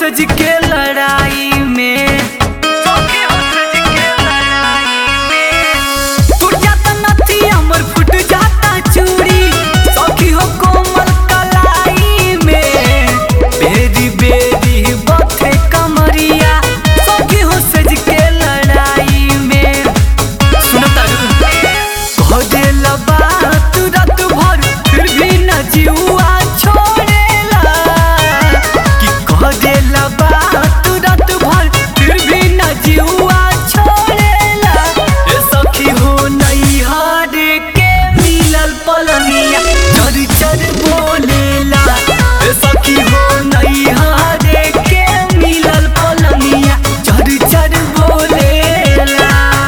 सज के लड़ाई में सखी हो सज के लड़ाई में टूट जाता नथी हमर फुट जाता चूड़ी सखी हो कोमल कलाई में बेरी बेरी बथे कमरिया सखी हो सज के लड़ाई में सुनो तारू कह बात रात भर फिर भी न जीवा छोड़ेला कि कह देला बात रात भर फिर भी न जीवा छोड़ेला ए सखी हो नहीं हार के मिलल पलनिया चर चर बोलेला ए सखी हो नहीं हार के मिलल पलनिया चर चर बोलेला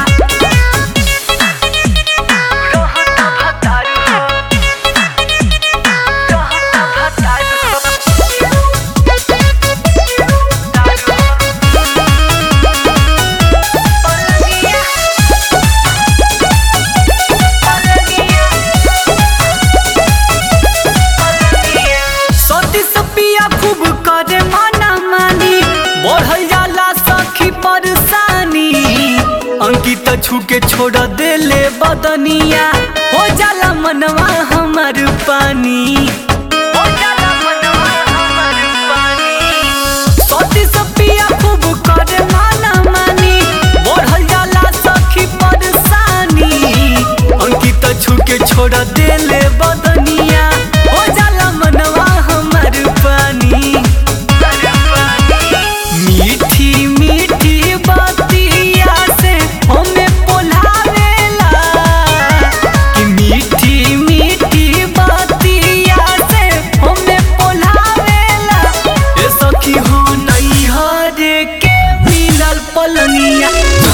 रहता भतारू हो रहता भतारू हो सती सपिया खूब करे माना मानी बढ़ल जाला सखी परेशानी अंकित छूके छोड़ देले बदनिया हो जाला मनवा हमर पानी हो जाला मनवा हमर पानी सती सपिया खूब करे माना मानी बढ़ल जाला सखी परेशानी अंकित छूके छोड़ देले बदनिया हो जाला मनवा हमर पानी मीठी मीठी बतिया से हमें पोलावेला कि मीठी मीठी बतिया से हमें पोलावेला ए सखी हो नहीं हरे के मिलल पलनिया